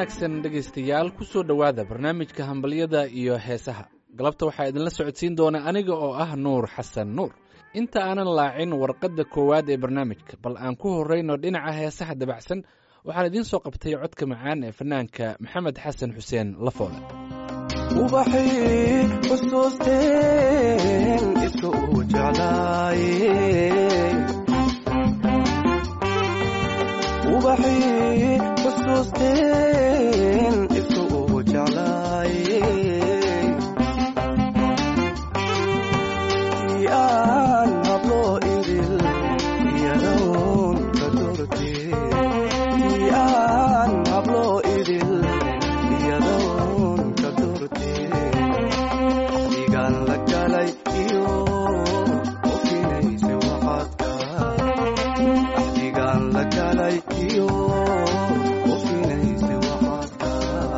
wanaagsan dhegaystayaal ku soo dhowaada barnaamijka hambalyada iyo heesaha galabta waxaa idinla socodsiin doona aniga oo ah nuur xasan nuur inta aanan laacin warqadda koowaad ee barnaamijka bal aan ku horrayno dhinaca heesaha dabacsan waxaan idiin soo qabtay codka macaan ee fanaanka maxamed xasan xuseen lafoole ubaxii xusuusteen iska uu jeclaaye ubaxii xusuusteen iska uu jeclaaye tii aan hablo idil iyadoon ka dortee tii aan hablo idil iyadoon ka dortee digaan la galay iyo ofinaysa waxaadka digaan la galay iyo ofinaysa waxaadka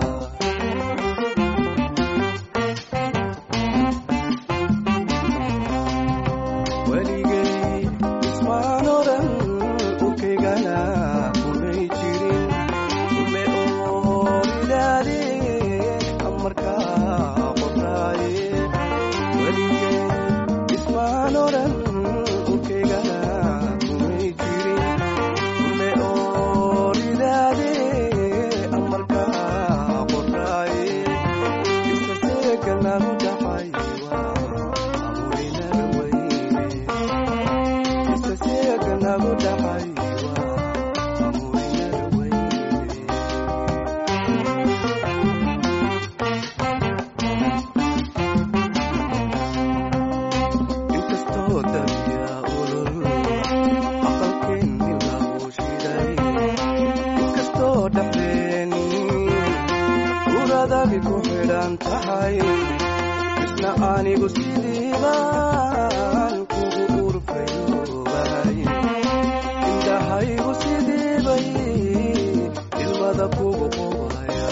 weligay ismaan oran urkaygana kumay jirin ume ooridaade amarkaa qoraaye weligay ismaan oran urkaygana kumay jirin ume ooridaade amarkaa qoraaye iskaseekanagu dhaxay amurinada weyne iskaseekanagu dhaxay amurinada weyne inkastoo dabiya ulul aqalkeenni lagu shiday inkastoo dhexdeeni uradagi ku xidhan tahay isna anigu sidiibaan kugu urfayoobahay indhahaygu sidiibay ilmada kugu qubaya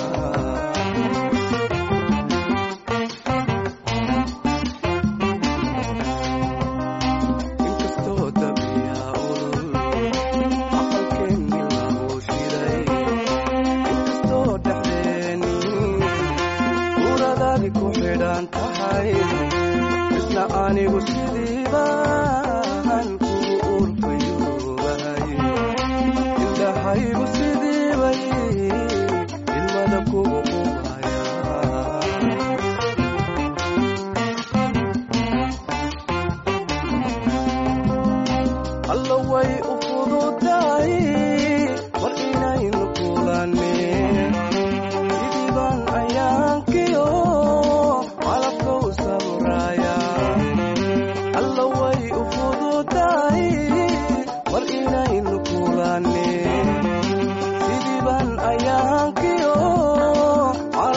inkastoo dabiya ulul aqalkeenni lagu shiday inkastoo dhexdeeni uradadi ku xidhan tahay isna anigu sidiibaan kugu urfayoobahay indhahaygu sidiibay ilmada kugu qubaya alla way u fududahay mar inaynu kulaneen sidiibaan ayaankiyo calabka u sawraaya alla way u fududahay mar inaynu kulaneen sidiibaan ayaankiyo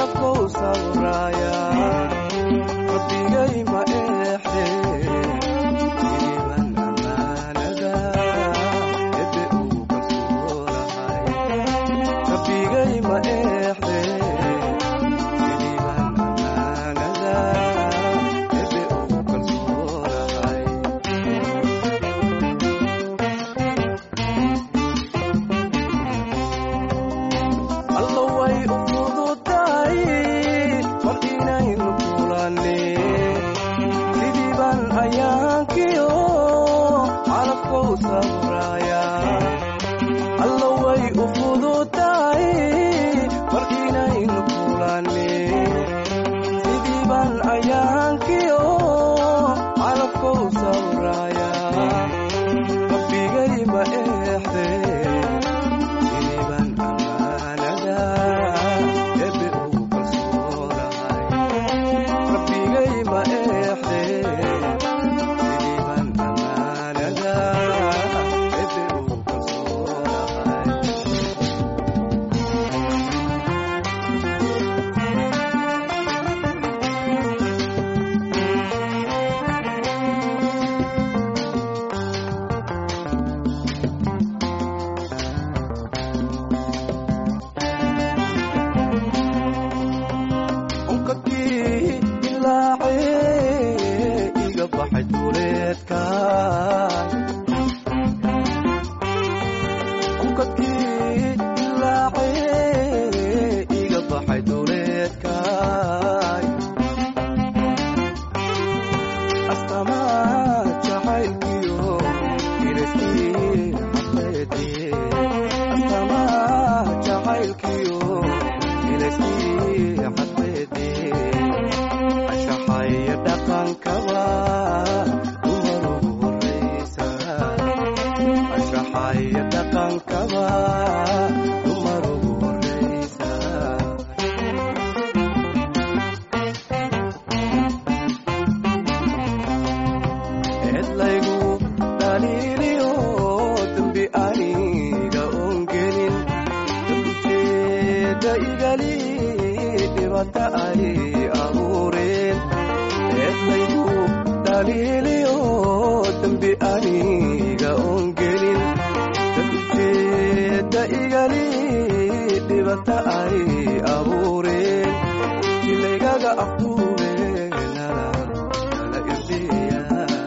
dhibata ay abuureen eedlaygu dhaliiliyo dembi aniga oon gelin dadjeeda igali dhibata ay abuureen jilaygaga afuureenala kala irdiya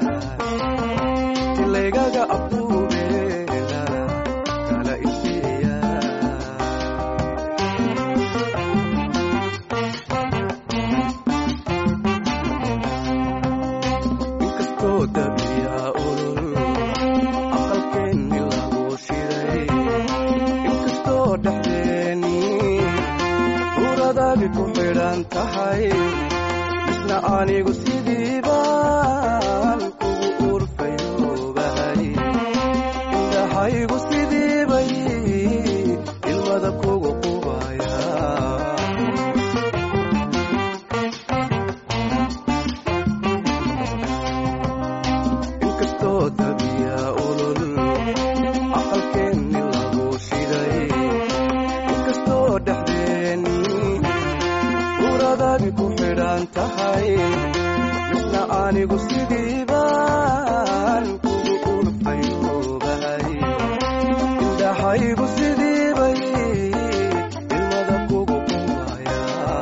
jilaygaga afuureenala kala irdiya inkastoo dabiya olol aqalkeenni lagu shiday inkastoo dhexdeeni suuradaadi ku xidhan tahay isna anigu sidii baan kugu urfayoobahay indhahaygu sidii bay ilmada kugu qubaya inkastoo dabiya olol aqalkeenni lagu shiday inkastoo dhexdeeni suuradaadi ku xidhan tahay misna anigu sidii baan kugu urfayoobahay indhahaygu sidii bay ilmada kugu qubaya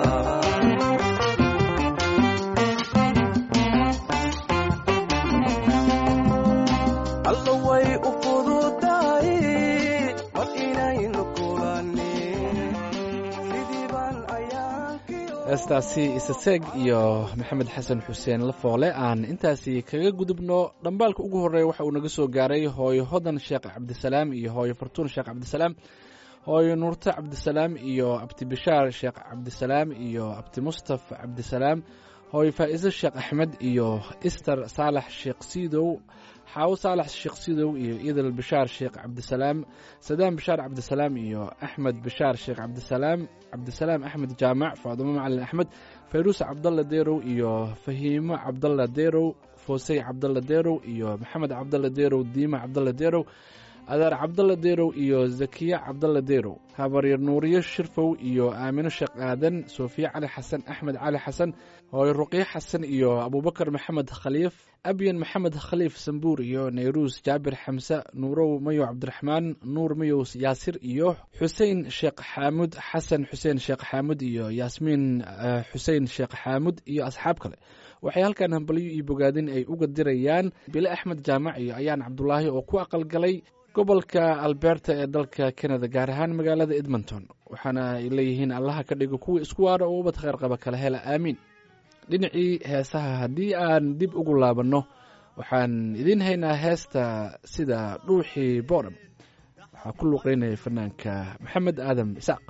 alla way u fududahay mar inaynu kulanin sidii baan ayaankiyo heestaasi isaseeg iyo maxamed xasan xuseen lafoole aan intaasi kaga gudubno dhambaalka ugu horreeya waxa uu naga soo gaaray hooyo hodan sheekh cabdisalaam iyo hooyo fartuun sheekh cabdisalaam hooyo nuurte cabdisalaam iyo abti bishaar sheekh cabdisalaam iyo abti mustaf cabdisalaam hooyo faa'iise sheekh axmed iyo ister saalax sheekh siidow xaawo saalax sheekh siidow iyo idil bishaar sheekh cabdisalaam sadaam bishaar cabdisalaam iyo axmed bishaar sheekh cabdisalaam cabdisalaam axmed jaamac faadumo macalin axmed fayruus cabdalla deerow iyo fahiimo cabdalla deerow foosey cabdalla deerow iyo maxamed cabdalla deerow diima cabdalla deerow adaar cabdalla deerow iyo zakiya cabdalla deerow habaryar nuuriyo shirfow iyo aamino sheekh aadan soofiya cali xasan axmed cali xasan hooyo ruqyo xasan iyo abubakar maxamed khaliif abyan maxamed khaliif sambuur iyo nayruus jaabir xamse nuurow mayow cabdiraxmaan nuur mayow yaasir iyo xusein sheekh xaamud xasan xuseen sheekh xaamud iyo yaasmiin eh, xusein sheekh xaamud iyo asxaab kale waxay halkan hambalyo iyo bogaadin ay uga dirayaan bile axmed jaamac iyo ayaan cabdulaahi oo ku aqalgalay gobolka alberta ee dalka canada gaar ahaan magaalada edmonton waxaana ay leeyihiin allaha ka dhigo kuwa isku waara oo ubad kheyr qaba kala hela aamiin dhinacii heesaha haddii aan dib ugu laabanno waxaan idiin haynaa heesta sida dhuuxii boodham waxaa ku luuqeynaya fanaanka maxamed aadan isaaq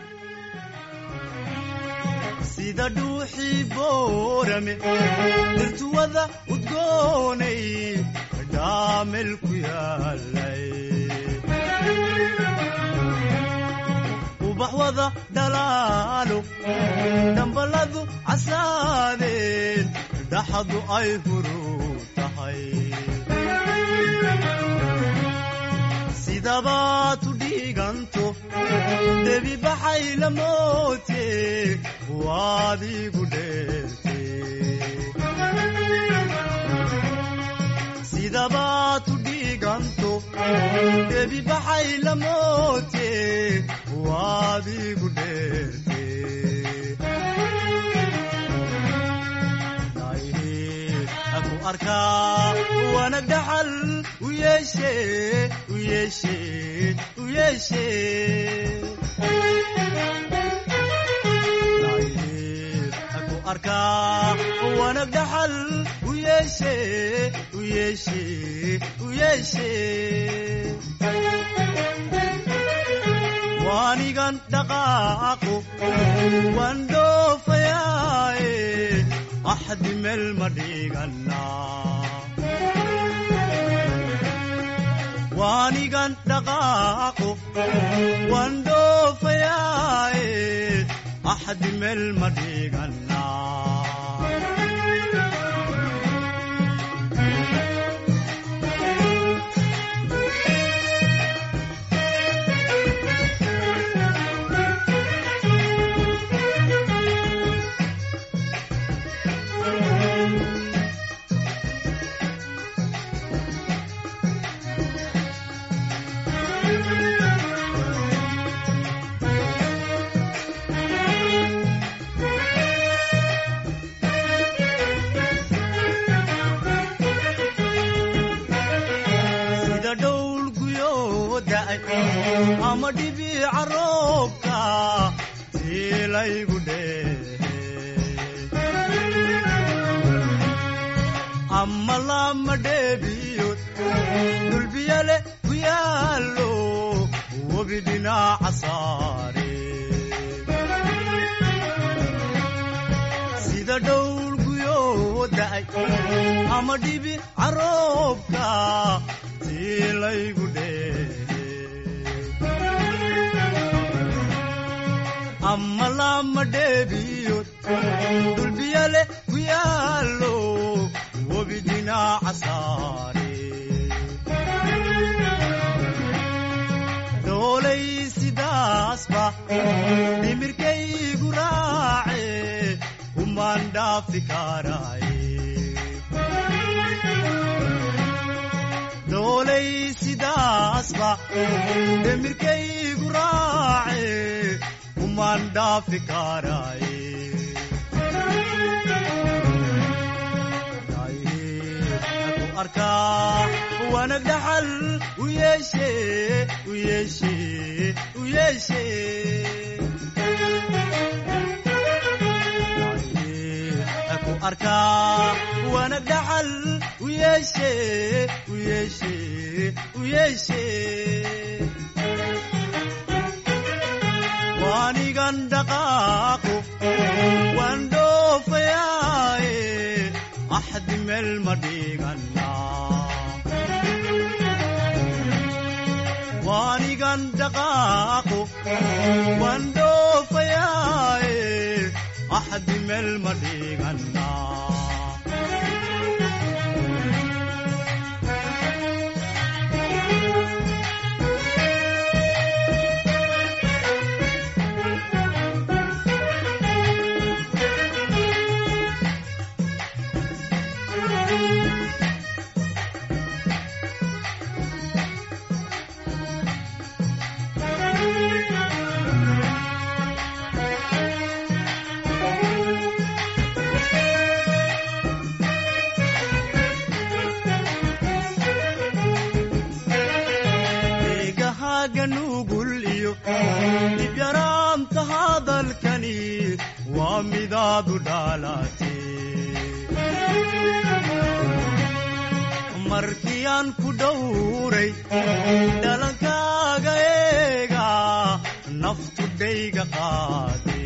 sida dhuuxii boorame dirtuwada udgoonay dhaamel ku yaalay ubax wada dhalaalo dhambaladu casaadeen dhaxadu ay huru tahay sidabaad u dhiiganto debi baxay la moote waad igu dheerte sidabaad u dhiiganto debi baxay la moote waad igu dheerte aku arkaa wanag dhaxal u yeeshe u yeeshe u yeeshe aku arkaa wanag dhaxal u yeeshe u yeeshe u yeeshe waanigan dhaqaaqo waan dhoofayaaye axdi meel ma dhiganaa waanigan dhaqaaqo waan dhoofayaaye axdi meel ma dhiganaa laygu dheehe ama lama dheebiyood dulbiyale ku yaallo webi dhinaca saare sida dhowl guyoo da'ay ama dhibi caroobka tii laygu dheehe ama lama dheebiyood dulbiyale ku yaallo webi dhinaca saare doolay sidaasba dhimirkaygu raace umaan dhaafi karaaye doolay sidaasba dhimirkaygu raace umaan dhaafi karaaye ku arkaa wanag dhaxal u yeeshe u yeeshe u yeeshe ku arkaa wanag dhaxal u yeeshe u yeeshe u yeeshe waanigan dhaqaaqo waan dhoofayaaye axdi meel ma dhigana waanigan dhaqaaqo waan dhoofayaaye axdi meel ma dhigana eegahaaga nugul iyo dhibyaraanta hadalkani waa midaadu dhaalate markii aan ku dhowray dhalankaaga eega naftu dhayga qaade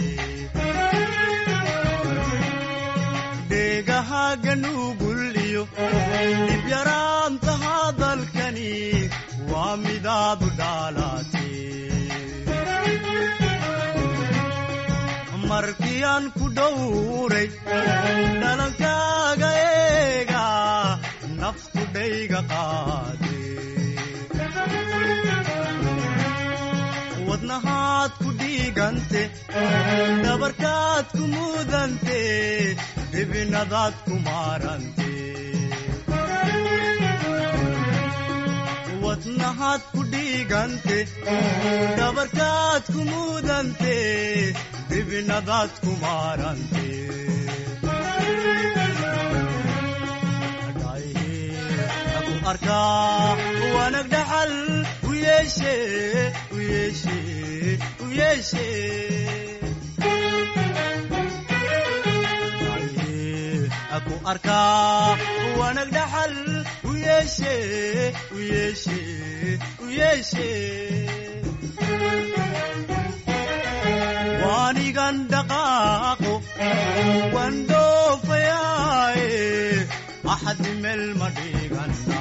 dheegahaaga nugul iyo dhibyaraanta hadalkani waa midaadu dhaalate markii aan ku dhowray dhalankaaga eega naftu dhayga qaade wadnahaad ku dhiigante dhabarkaad ku mudante dhibinadaad ku maarante wadnahaad ku dhiigante dhabarkaad ku mudante dhibinadaad ku maarante ku arkaa wanag dhaxal u yeeshe u yeeshe u yeeshe ku arkaa wanag dhaxal u yeeshe u yeeshe u yeeshe waanigan dhaqaaqo waan dhoofayaaye axdi meel ma dhigana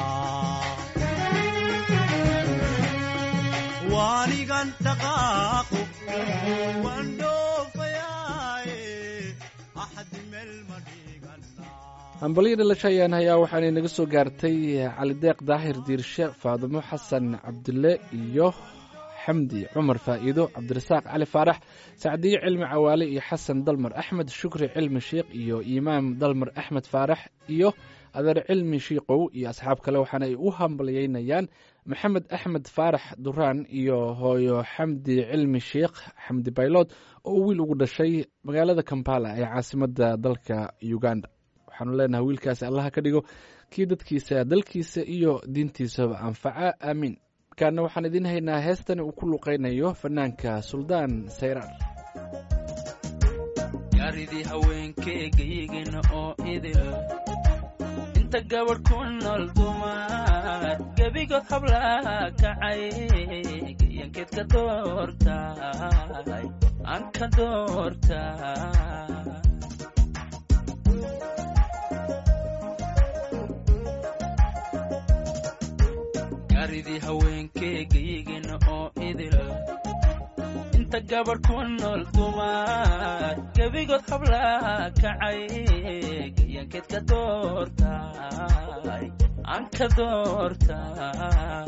waanigan dhaqaaqo waan dhoofayaaye axdi meel ma dhigana hambalyo dhalasho ayaan hayaa waxaanay naga soo gaartay calideeq daahir diirshe faadimo xasan cabdille iyo xamdi cumar faa'iido cabdirasaaq cali faarax sacdiyo cilmi cawaale iyo xasan dalmar axmed shukri cilmi sheikh iyo imaam dalmar axmed faarax iyo adeer cilmi shiikow iyo asxaab kale waxaana ay u hambalyeynayaan maxamed axmed faarax duraan iyo hooyo xamdi cilmi sheikh xamdi baylood oo wiil ugu dhashay magaalada kampala ee caasimadda dalka uganda waxaanu leenahay wiilkaasi allaha ka dhigo kii dadkiisa dalkiisa iyo diintiisaba anfaca aamiin markaana waxaan idiin haynaa heestani uu ku luqaynayo fanaanka suldaan sayraar gaaridii haweenkeegaygina oo idil inta gabadh ku nool dumar gebigood hablaha kacay gayankeed ka doortay aan ka doortay gaaridii haweenkeegaygina oo idil inta gabadh ku nool dumar gebigood hablaha kacay gayankeed ka doortay aan ka doortay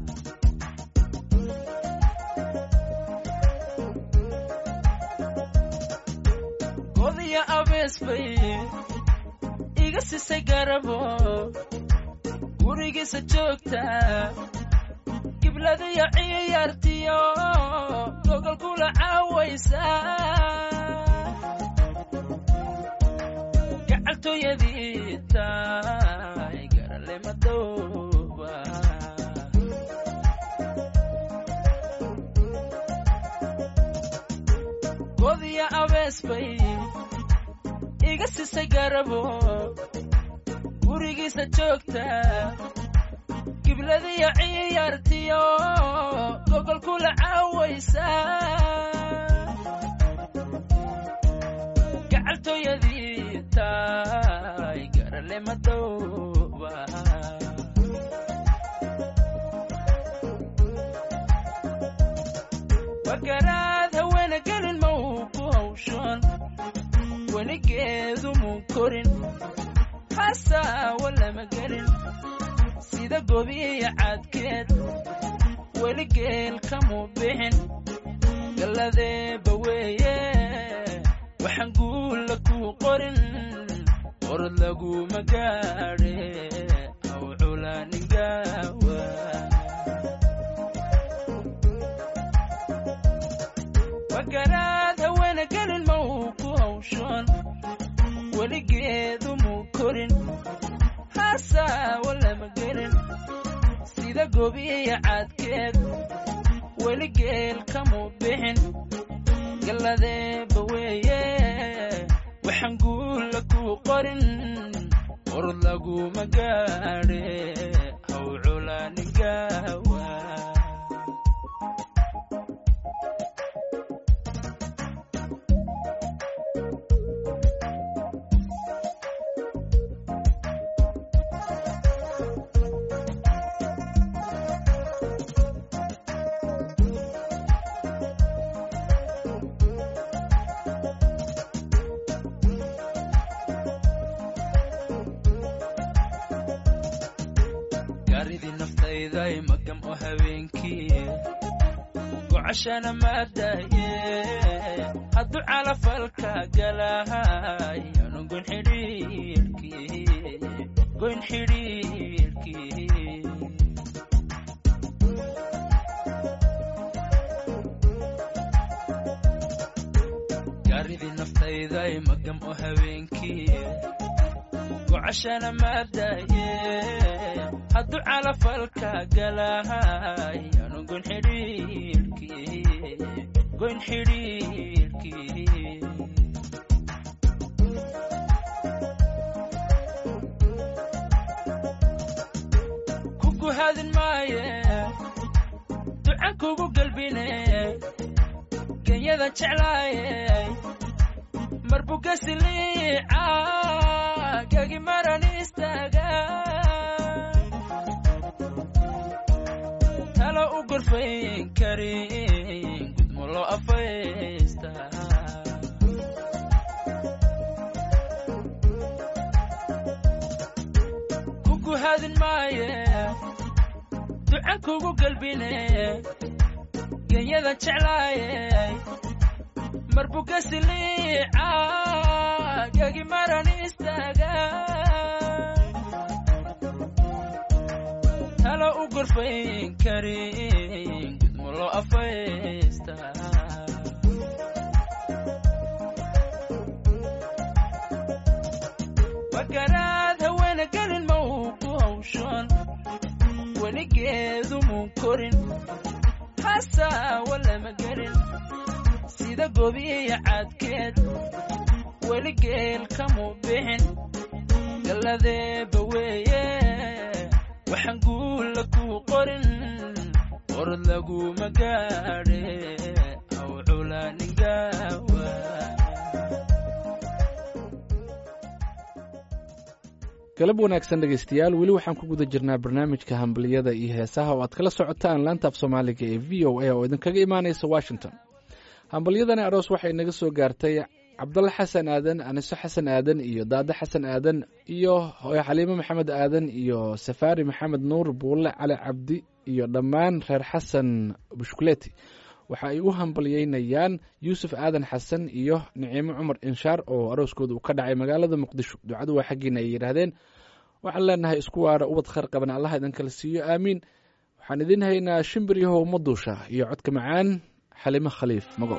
godiya abees bay iga sisay garabo gurigiisa joogta gibladiyo ciyaartiyo gogol kula caawaysa gacaltooyadii tahay garale madooba godiya abees bay iga sisay garabo gurigiisa joogta gibladiyo ciyaartiyo gogol kula caawaysa gacaltooyadii tahay garale madooba wakaraad haweena gelin ma uu ku hawshan weligeedu muu korin hasaawa lama gelin sida gobiya cadkeed weli geel kamuu bixin galladeeba weeye waxaan guulla kuu qorin qorod laguma gaadhe aw culaaningawa wakaraad haweena gelin ma uu ku hawshan weligeedu muu korin hasaawa lama gelin sida gobiya cadkeed weli geel kamuu bixin galladeeba weeye waxaan guulla kuu qorin qorod laguma gaadhe haw culaaningawa gaaridii naftayday magam oo habeenkii gocashana maadaye hadduu calafalka galahay anu goyn xidhiirkii goyn xidhiirkii gaaridii naftayday magam oo habeenkii gocashana maadaye hadduu calafalka galahay anu goyn xidhiirkii goyn xidhiirkii kugu hadin maaye ducan kugu galbine genyada jeclaaye marbuggasiliica gagi maran istaaga talo u gorfayn karin gudmo loo afaysta kugu hadin maaye ducan kugu galbine genyada jeclaaye marbuggasiliica gagi maran istaaga talo u gorfayn karin gudmo loo afaysta wakaraad haweena gelin ma uu ku hawshan weligeedu muu korin hasaawa lama gelin sida gobiya cadkeed weli geel kamu bixin galladeeba weeye waxaan guulla ku qorin orod laguma gaadhe aw culaaningawa galab wanaagsan dhegaystayaal weli waxaan ku guda jirnaa barnaamijka hambaliyada iyo heesaha oo aad kala socotaan laanta af soomaaliga ee v o a oo idinkaga imaanaysa washington hambalyadani aroos waxay naga soo gaartay cabdalla xasan aadan aniso xasan aadan iyo daade xasan aadan iyo hooyo xaliimo maxamed aadan iyo safaari maxamed nuur buulle cali cabdi iyo dhammaan reer xasan bushkuleti waxa ay u hambalyeynayaan yuusuf aadan xasan iyo niciimo cumar inshaar oo arooskooda uu ka dhacay magaalada muqdisho ducadu waa xaggiina ay yidhaahdeen waxaan leenahay isku waara ubad khayr qaban allaha idin kala siiyo aamiin waxaan idin haynaa shimbir yahow maduusha iyo codka macaan xalimo khaliif magool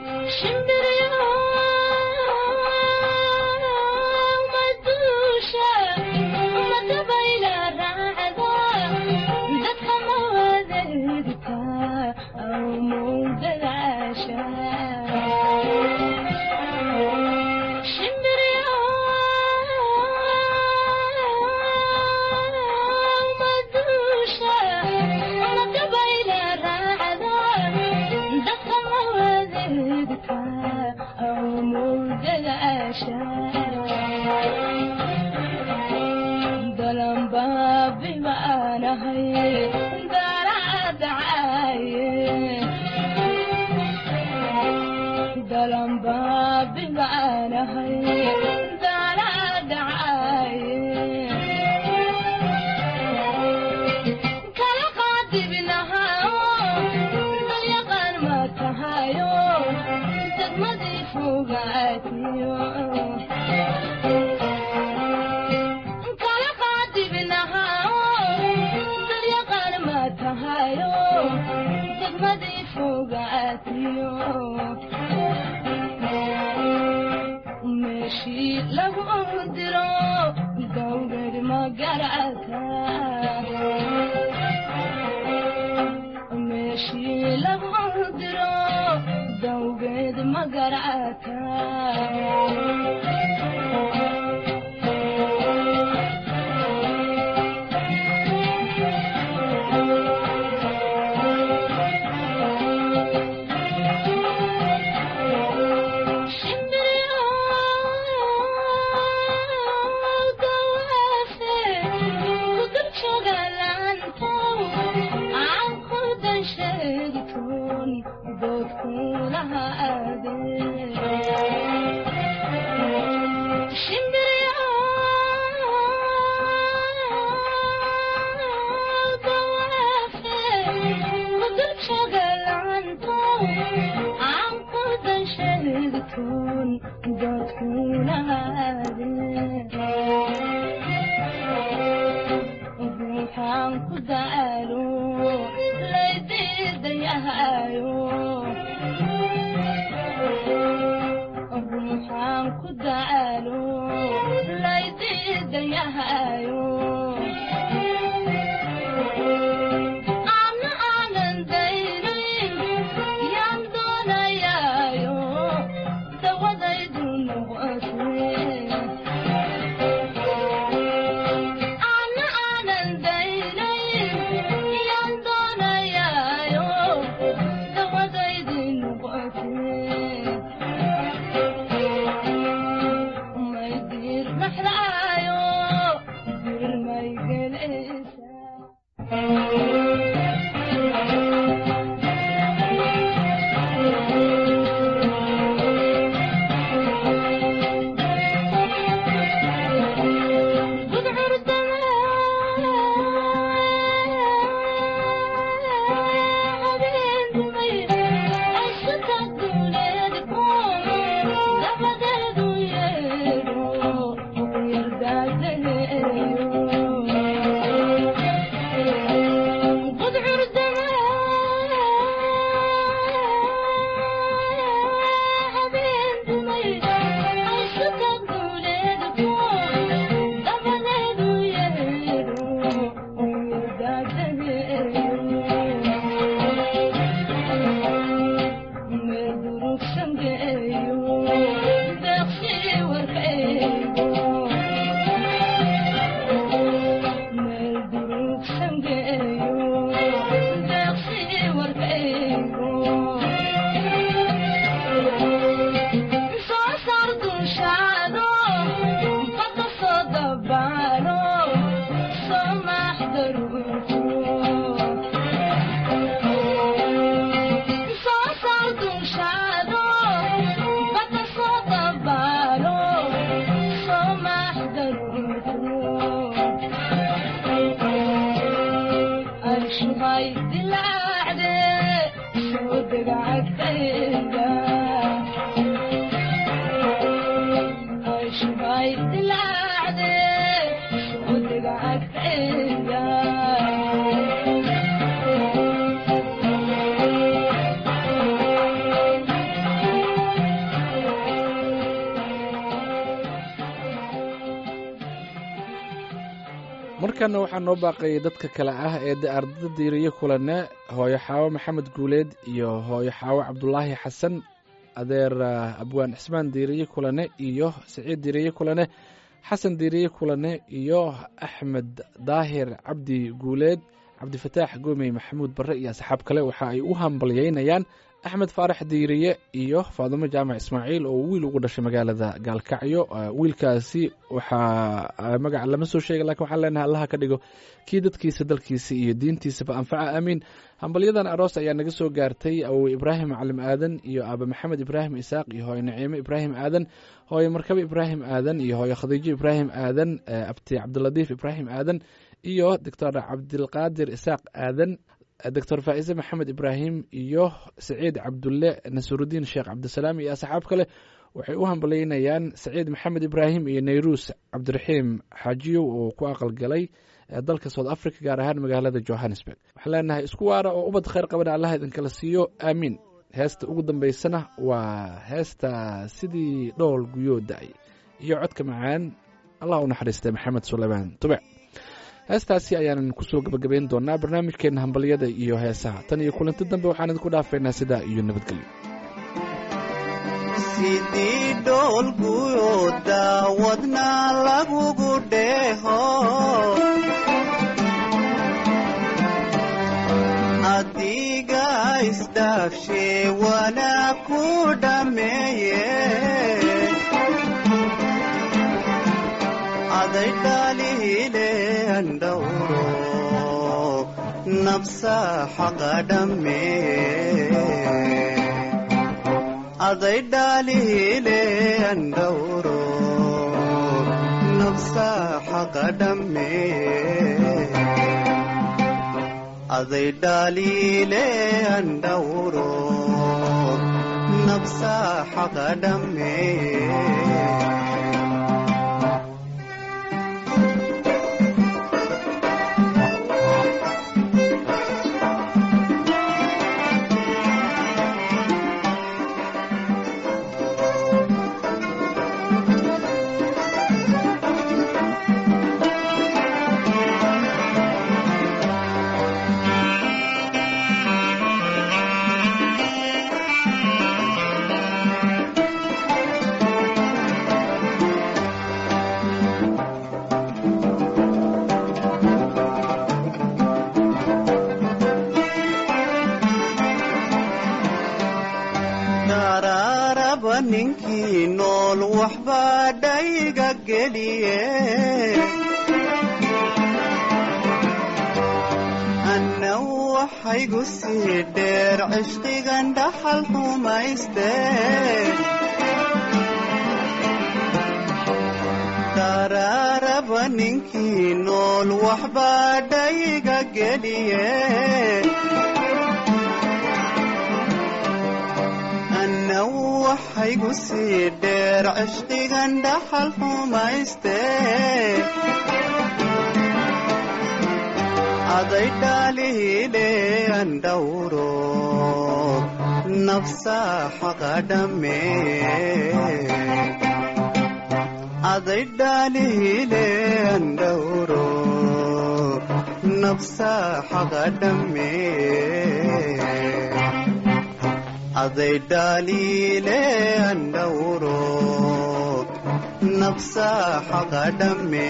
Thank you. markana waxaa noo baaqayay dadka kale ah ee de ardada diiriye kulane hooyo xaawo maxamed guuleed iyo hooyo xaawo cabdulaahi xasan adeer ah, abwaan cismaan diiriye kulane iyo siciid diiriye kulane xasan diiriye kulane iyo axmed daahir cabdi guuleed cabdifataax goomey maxamuud barre iyo asxaab kale waxa ay u hambalyeynayaan axmed faarax diiriye iyo faadumo jaamac ismaaciil oo wiil ugu dhashay magaalada gaalkacyo Ah, wiilkaasi waxaa ah, magaca lama soo sheega lakin waxaan leenahay allaha ka dhigo kii dadkiisa dalkiisa iyo diintiisaba anfaca aamiin hambalyadan aroos ayaa naga soo gaartay awowe ibraahim calim aadan iyo aaba maxamed ibraahim isaaq iyo hooyo naciime ibraahim aadan hooyo markabe ibraahim aadan iyo hooyo khadiijo ibraahim aadan eh, abti cabdiladiif ibraahim aadan iyo doctor cabdilqaadir isaaq aadan doctor faa'ise maxamed ibraahim iyo saciid cabdulle nasurudiin sheekh cabdisalaam iyo asxaab kale waxay u hambalyeynayaan saciid maxamed ibraahim iyo nayruus cabdiraxiim xaajiyow oo ku aqalgalay ee dalka south africa gaar ahaan magaalada johannesburg waxaan leenahay isku waara oo ubad khayr qabana allah idinkala siiyo aamiin heesta ugu dambaysana waa heesta sidii dhool guyoo da-ay iyo codka macaan allah u naxariistay maxamed suleymaan tube heestaasi ayaanan kusoo gabagabayn doonaa barnaamijkeena hambalyada iyo heesaha tan iyo kulanti dambe waxaan idinku dhaafaynaa sidaa iyo nabadgelyo sidii dhoolguyo daawadna lagugu dheeho adiga isdhaafshe wana ku dhameeye aday dhaalihile andhawro nabsa xaqa dhammee అదై డాలిలే అండౌరో నబ్సా హకడమ్మే అదై డాలిలే అండౌరో నబ్సా హకడమ్మే daraaraba ninkii nool waxbaa dhayga geliye anna waxaygu sii dheer cishqigan dhaxal xumayste daraaraba ninkii nool waxbaa dhayga geliye anna waxaygu sii dheer cishqigan dhaxal xumayste aday dhaalihile andhawro nafsa xaqa dhamme aday dhaalihile andhawro nafsa xaqa dhamme அதை டாலிலே அண்டவுரோ நப்சா ஹகடமே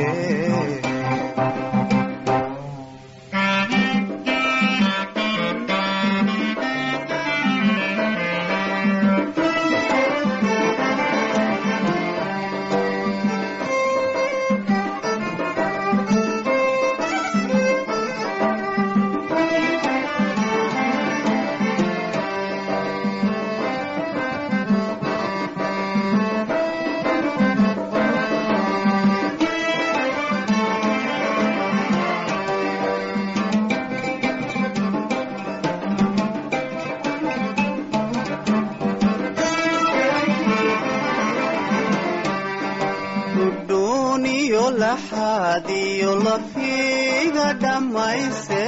dudhuuniyo laxaadiyo lafiga dhammayse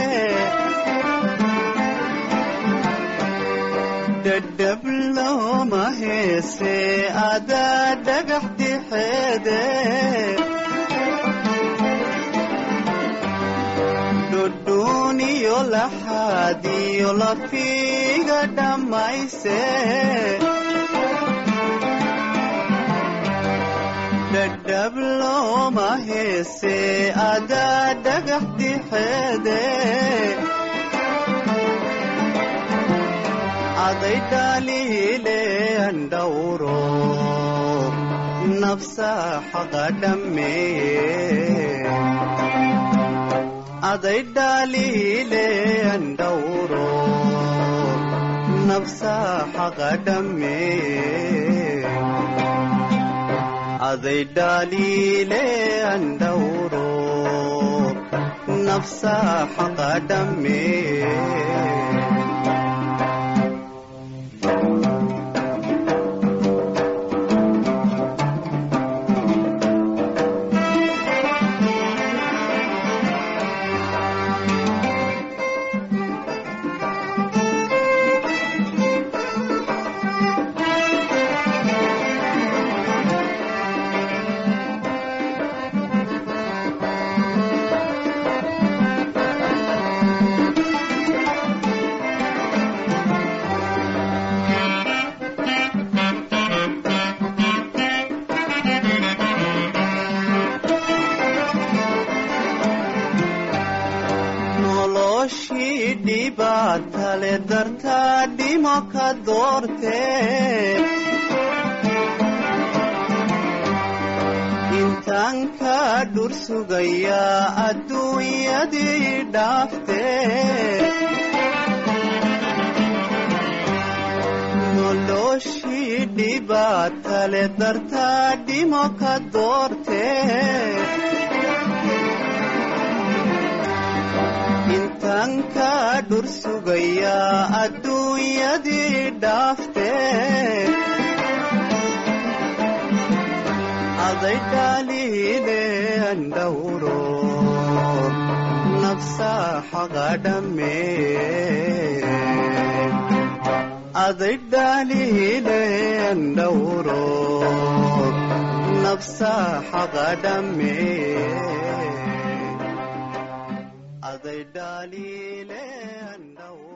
dhadhab looma heese adaa dhagax dixeede laxaadiyo lafiga dhammayse dhadhab looma heese adaa dhagax dixeede aday dhaliile andhawro nafsa xaqa dhammeeye aday dhaliile andhawro nafsa xaqa dhammeeye அதை டாலிலே அண்டவுரோ நப்சா ஹகடமே noloshii dhibaatale dartaa dhimo ka doortee intaan ka dhur sugayaa adduunyadii dhaaftee noloshii dhibaatale dartaa dhimo ka doortee intaan ka dhur sugayaa adduunyadii dhaaftee aday dhaliile andhawro nafsa xaqa dhammee aday dhaliile andhawro nafsa xaqa dhammee அதை டாலிலே அண்டவு